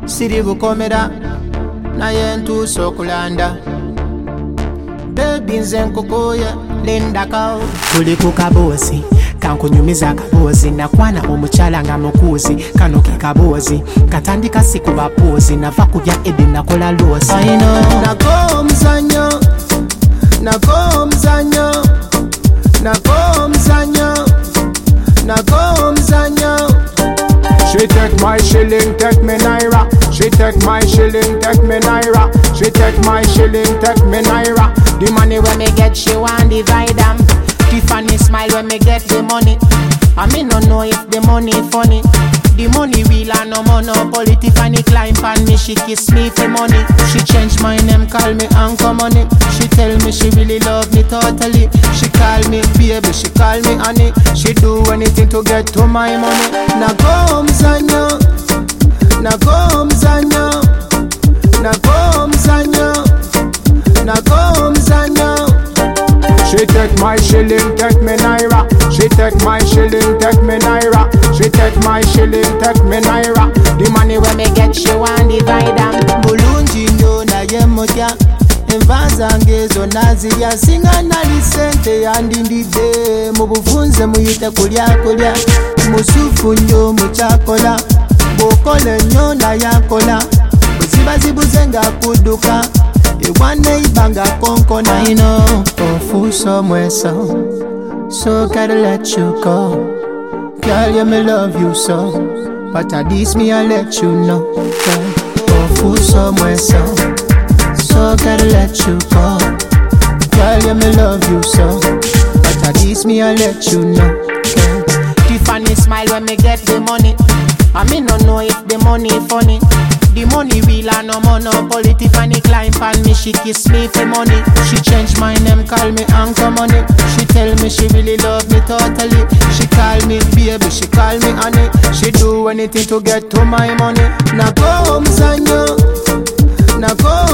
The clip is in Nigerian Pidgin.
siri bukomera naye ntuusa okulanda bebi nze nkukuye lindako tuli ku kaboozi kankunyumiza akaboozi nakwana omukyala nga mukuuzi kano ke kaboozi katandika si ku bapoozi nava ku bya edi nakola loosi aino nako omuzanyo nako omuzanyo nako omuzanyo nako omuzanyo She take my shilling, take me naira. She take my shilling, take me naira. She take my shilling, take me naira. The money when me get, she want divide them. Tiffany smile when me get the money. I me no know if the money funny. The money real and no monopoly. Tiffany climb on me, she kiss me for money. She change my name, call me Uncle Money. She tell me she really love me totally. She call me baby, she call me honey. She do anything to get to my money. Nako mzanyo, nako mzanyo, nako mzanyo, nako mzanyo. She take my shilling, take me naira. She take my shilling, take me naira. She take my shilling, take me naira. The money when me get, she want divide them. Bulungi nnyo naye mutya enva zange zonna zirya singa nali sente yandindidde mu buvunze muyite kulya kulya musufu nnyo mukyakola bw'okola ennyo naye akola bwe ziba zibuze ng'akudduka ewa neiba nga konkona ino ofuuse omweso so gotta let you go girl yeah me love you so but at least me I let you know girl ofuuse omweso so gotta let you go girl yeah me love you so but at least me I let you know girl Tiffany smile when me get the money I me no know if the money funny the money real and no monopoly Tiffany climb on me, she kiss me for money She change my name, call me Uncle Money She tell me she really love me totally She call me baby, she call me honey She do anything to get to my money Nako mzanyo, nako